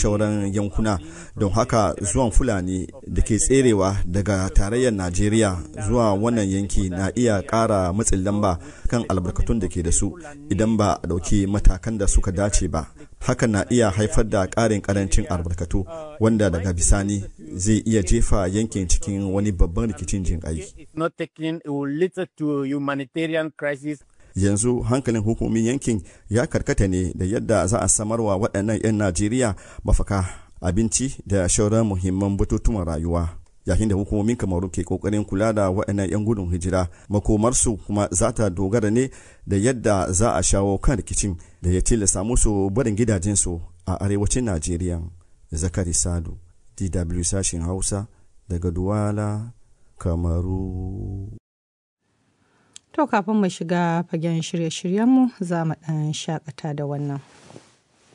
shauran yankuna don haka zuwan fulani da ke tserewa daga tarayyar najeriya zuwa wannan yanki na iya ƙara matsin lamba kan albarkatun da ke da su idan ba a ɗauki matakan da suka dace ba hakan na iya haifar da ƙarin ƙarancin albarkatu wanda daga bisani zai iya jefa yankin cikin wani babban rikicin jin aiki. yanzu hankalin hukumomin yankin ya karkata ne da yadda za a samarwa waɗannan 'yan najeriya mafaka abinci da shauran muhimman batutuwan rayuwa yayin da hukumomin kamaru ke kokarin kula da waɗannan 'yan gudun hijira makomarsu kuma za ta dogara ne da yadda za a shawo kan rikicin da ya tilasta musu barin gidajensu a arewacin najeriya zakari sadu dw sashen hausa daga duwala kamaru To kafin mu shiga fagen shirye-shiryenmu za mu ɗan shakata da wannan.